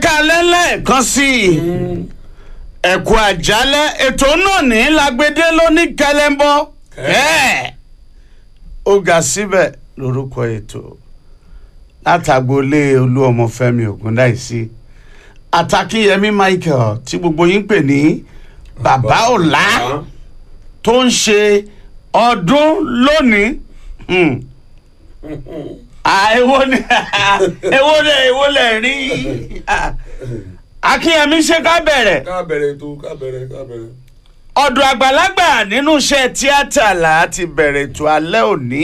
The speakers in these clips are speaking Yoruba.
kálẹ́ lẹ́ẹ̀kan sí i ẹ̀kú àjálẹ̀ ètò náà ní lágbédé lóní kẹlẹ́ńbọ́ kẹ́ẹ̀ ó ga síbẹ̀ lórúkọ ètò látàgbólé olú ọmọfẹ́mi ògúndáìsí àtàkìyẹmí michael tí gbogbo yín pè ní bàbá ọ̀la tó ń ṣe ọdún lónìí. Hmm èwo ni èwo lẹ èwo lẹ rí akínyẹmí ṣe ká bẹ̀rẹ̀ ká bẹ̀rẹ̀ ètò ká bẹ̀rẹ̀ ká bẹ̀rẹ̀. ọ̀dọ̀ àgbàlagbà nínú iṣẹ́ tíátà là á ti bẹ̀rẹ̀ ètò alẹ́ òní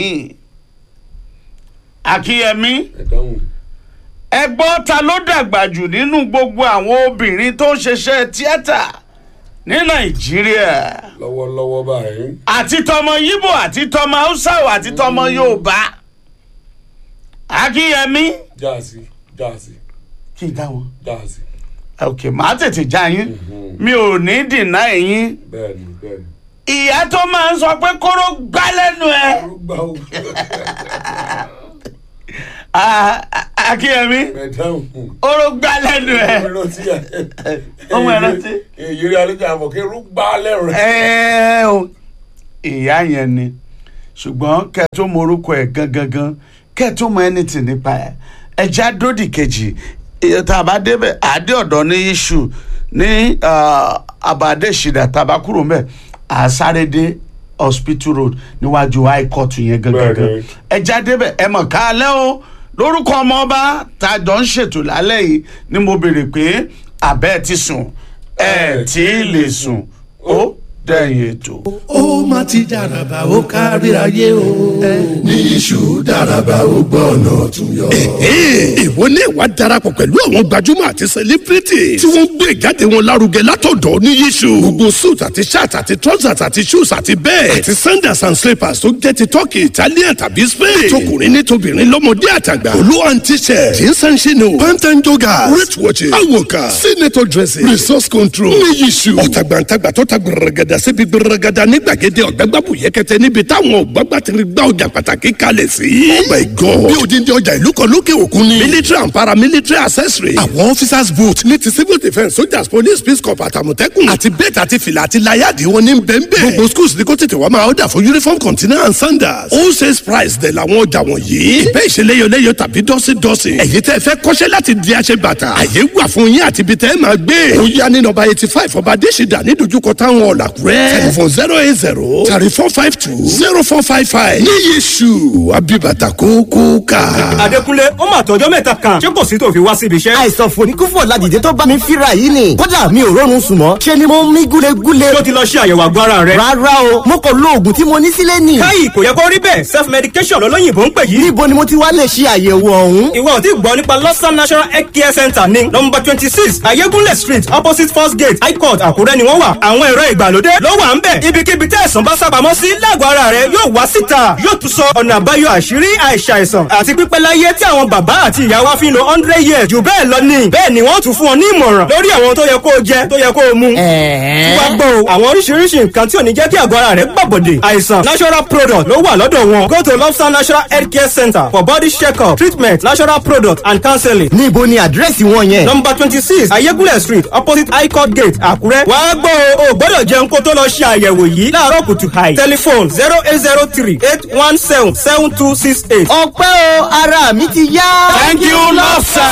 akínyẹmí ẹ dáhùn. ẹ gbọ́ ta ló dàgbà jù nínú gbogbo àwọn obìnrin tó ń ṣiṣẹ́ tíátà ní nàìjíríà lọ́wọ́lọ́wọ́ báyìí. àti tọmọ yíbò àti tọmọ haúsá àti tọmọ yorùbá akínyẹmí jáàsì jáàsì kí n dá wọn. jáàsì. ok màá tètè já yín mi ò ní dìnnà ẹ̀yìn bẹ́ẹ̀ni bẹ́ẹ̀ni. ìyá tó máa ń sọ pé kóró gbá lẹ́nu ẹ̀ arúgbó o. Ah, ah, akínyẹmí ẹ dáhùn. kóró gbá lẹ́nu ẹ̀ ọmọ ẹrántí ẹ. Ọmọ ẹrántí. èyí rí alẹ́ jà mọ̀ kí rúgbà lẹ́rù. ẹ̀ o ìyá yẹn ni ṣùgbọ́n kẹ́ ẹ tó mọ orúkọ ẹ̀ gangan kẹ́ ẹ tó mọ anything nípa ẹ̀ ẹ já dódì kejì iye tá a bá débẹ̀ àdé ọ̀dọ́ ní iṣu ní ah, àbàdé ìṣìdá tá a bá kúrò mẹ́ àsárédé hospital road níwájú high court yẹn gangan Bẹ́ẹ̀ni. ẹ já débẹ̀ ẹ mọ̀ ká lẹ́ o lórúkọ ọmọ ọba tá a jọ ń ṣètò lálẹ́ yìí ni mo béèrè pé àbẹ́ ti sùn ẹ tí ì lè sùn ó dẹ̀yìn ètò. ó má ti dàràbà ó kárí ayé o. ní iṣu dáraba ó gbọ́ ọ̀nà tún yọ. ìwọ ní ìwà darapọ̀ pẹ̀lú àwọn gbajúmọ̀ àti celebrity tí wọ́n ń gbé ìjáde wọn lárugẹ látọ̀dọ̀ ní yíṣu. gbogbo suit àti shirt àti trousers àti shoes àti bẹ́ẹ̀ àti sandals and slippers tó jẹ́ ti turkey italian tàbí spain. tọkùnrin ní tobìnrin lọ́mọdé àtàgbà. olú and t-shirt jeans and chino pant and joggers wrist watches awoka senator dresses resource control ní yíṣu. ọ̀tàgbàǹtàgbà tó ta gbẹrẹgàdà síbi gbẹrẹgàdà ní gbàgede ọ̀gbẹ́gbàbù yẹkẹtẹ níbi táwọn ọ̀gbàgbà ti gbá ọjà pàtàkì kalẹ̀ sí. oh my god bí odindi ọjà ìlú kan lókè òkun ni. military and paramilitary accessory. àwọn officers boot ní ti civil defence soldiers police peace corps àtàmọ̀tẹ́kùn. àti bẹ́ẹ̀tì àti fìlà àti láyàdì wọn ní bẹ́ẹ̀nbẹ́ẹ̀. gbogbo schools ní kó tètè wá máa ọ̀dà fún uniform container and sandals. all sales price dẹ̀ làwọn ọjà wọ̀nyí. ìbẹ́ ìṣeléyọléyọ tàbí dọ́sídọ́sí. ẹ̀yin tẹ́ fẹ́ kọ́ṣẹ́ láti di aṣẹ bàtà. àyè wà fún yín àti ibi tẹ́ ẹ máa gbé. ó yá ní nọ́mbà eighty five ọba adésìdá ní dojúkọ táwọn ọ̀làkúrẹ́. telephone zero eight zero thirty four five two zero four five five. ní yéṣu abibata kókó ká. Adékúnlé ó mà tọjọ́ mẹ́ta kan ṣé kò sí tó fi wá síbi iṣẹ́. àìsàn fòníkúfò ládìde tó bá mi fíra yìí ni kódà mi ò rọrùn sùn mọ́ ṣe ni mo ń mí gúlegúle tó ti lọ ṣe àyẹ̀wò àgọ́ ara rẹ̀. rárá o mo kò lo oògùn tí mo ní sílé nì káyì kò yẹ kó rí bẹ́ẹ̀ self medication lọ́lọ́yìnbó ń pè yìí. níbo ni mo ti wá lè ṣe àyẹ̀wò ọ̀hún ìwọ ò tí gbọ́ nípa lọ́sàn national health care center ní nọmba twenty six ayégúnlẹ̀ street opposite first gate high court àkúrẹ́ ni wọ́n wà. àwọn ẹ̀rọ ìgbàlódé ló wà ń bẹ̀. ibikíbi tẹ́ ẹ̀sán bá sábàámọ́ sí lágọ̀ọ́ ara rẹ̀ yóò wá síta yóò tún sọ ọ̀nà àbáyọ àṣírí àìsàìsàn àti pípẹ́ láyé tí àwọn bàbá àti ìyá wa fi ń lo hundred years jù bẹ́ẹ̀ lọ ni. bẹ́ẹ̀ ni wọ́n tún fún ọ ní ìmọ̀ràn lórí àwọn tó yẹ kó o jẹ tó yẹ kó o mu. tí wàá gbọ́ o àwọn oríṣiríṣi nǹkan tí ò ní jẹ́ kí àgọ́ ara rẹ̀ gbàbọ̀dè àìsàn natural product ló wà lọ́dọ̀ wọn go to lobster natural health care center for body check-up treatment natural product and counseling níbo ni àdírẹ́sì wọn yẹn number twenty six ayégúnlẹ̀ street opposite high court gate àkúrẹ́. wàá gbọ́ o ò gbọ́dọ̀ jẹun kó tó lọ ṣe àyẹ̀wò yìí láàárọ̀ kùtù hàì. telephone zero eight zero three eight one seven seven two six eight. ọpẹ́ o ara mi ti yá. thank you lọ́sàn.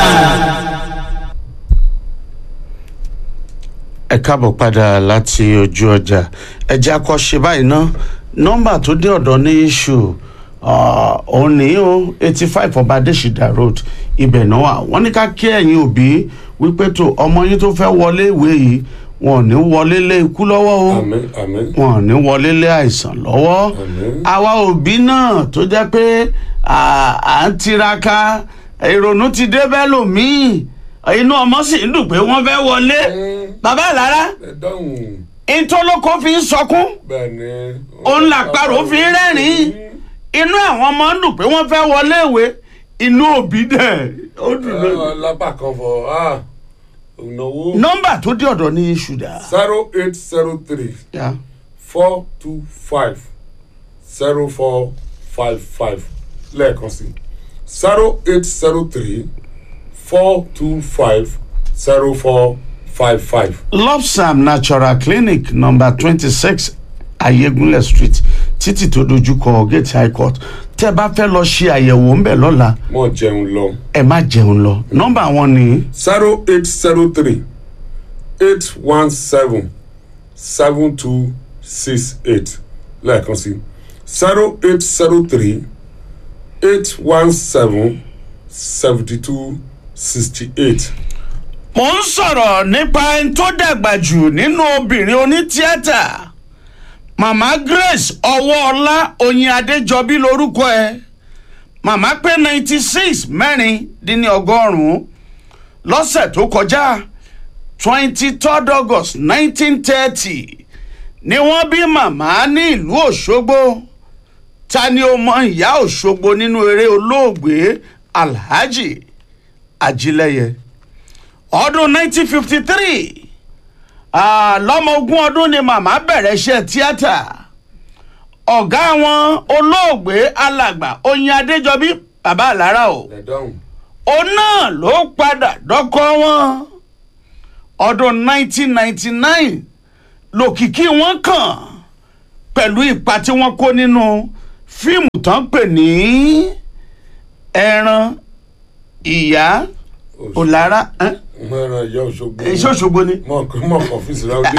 ẹ káàbọ̀ padà láti ojú ọjà ẹja kọ́ ṣe báyìí ná nọ́mbà tó dé ọ̀dọ̀ ní iṣu òun ní o eighty five ọba adésìdá road ibẹ̀ náà wà wọ́n ní ká kí ẹ̀yin òbí wípé tó ọmọ yín tó fẹ́ wọlé ìwé yìí wọn ò ní wọlé lé ikú lọ́wọ́ o àmín àmín. wọn ò ní wọlé lé àìsàn lọ́wọ́ Àmín. àwa òbí náà tó jẹ́ pé à à ń tiraka ìrònú ti dé bẹ́ẹ̀ lòmíì inú ọmọ sì ń dùn pé wọ́n fẹ́ wọlé bàbá ìlara ẹ dáhùn. ìtọ́lọ́kọ́ fi ń sọkún bẹ́ẹ̀ ni. òun làpárò fi ń rẹ́rìn-ín inú àwọn ọmọ ń dùn pé wọ́n fẹ́ wọlé ìwé inú òbí dẹ̀ ó dùn lójú. Ah, lápá kan fọ ah, ìnáwó. nọ́mbà tó dé ọ̀dọ̀ ní iṣu dà. zero eight zero three Yeah. four two five zero four five five lẹ́ẹ̀kan sí zero eight zero three four two five zero four five five. lopsam natural clinic number twenty six ayégunlẹ̀ street títì tó dojúkọ gate high court tẹ́ bá fẹ́ lọ ṣe àyẹ̀wò ńbẹ̀ lọ́la mọ̀ jẹun lọ. ẹ má jẹun lọ nọ́mbà wọn ni zero eight zero three eight one seven seven two six eight lẹ́ẹ̀kan sí zero eight zero three eight one seven seventy two sixty eight. mo ń sọ̀rọ̀ nípa ẹni tó dàgbà jù nínú obìnrin onítíátà mama grace ọwọ́ọlá oyin adéjọbí lorúkọ ẹ màmá pé ninety six mẹ́rin dín ní ọgọ́rùn-ún lọ́sẹ̀ tó kọjá twenty third august nineteen thirty ni wọ́n bí màmá ní ìlú òṣogbo ta ni ó mọ ìyá òṣogbo nínú eré olóògbé alhaji ajílẹ̀yẹ ọdún 1953 ah, lọ́mọ ogún ọdún ni màmá bẹ̀rẹ̀ iṣẹ́ tíátà ọ̀gá wọn olóògbé alàgbà oyin adéjọbí bàbá àlárà o lẹ́dọ̀hún òun náà ló padà dọ́kọ́ wọn ọdún 1999 lòkìkí wọn kàn pẹ̀lú ipa tí wọ́n kó nínú fíìmù tán pè ní ẹran ìyá òlára ẹ́n? mọ̀ràn ìyá òṣogbo. èso òṣogbo ni. mọ̀ kọ́ mọ̀ kọ́ fíìsì láwùjọ.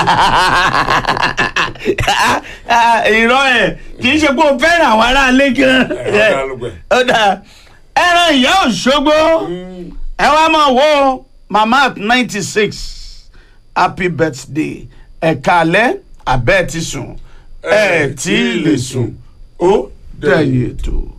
ìrọ̀ ẹ̀ kì í ṣe pé o fẹ́ràn àwọn aráalé gan. Ẹ̀rọ alálùgbẹ̀. ó dáa ẹran ìyá òṣogbo ẹ wá máa wo mama at ninety six happy birthday ẹ̀ka alẹ́ abẹ́ ti sùn ẹ̀ tí ì lè sùn ó dẹ̀yìn ètò.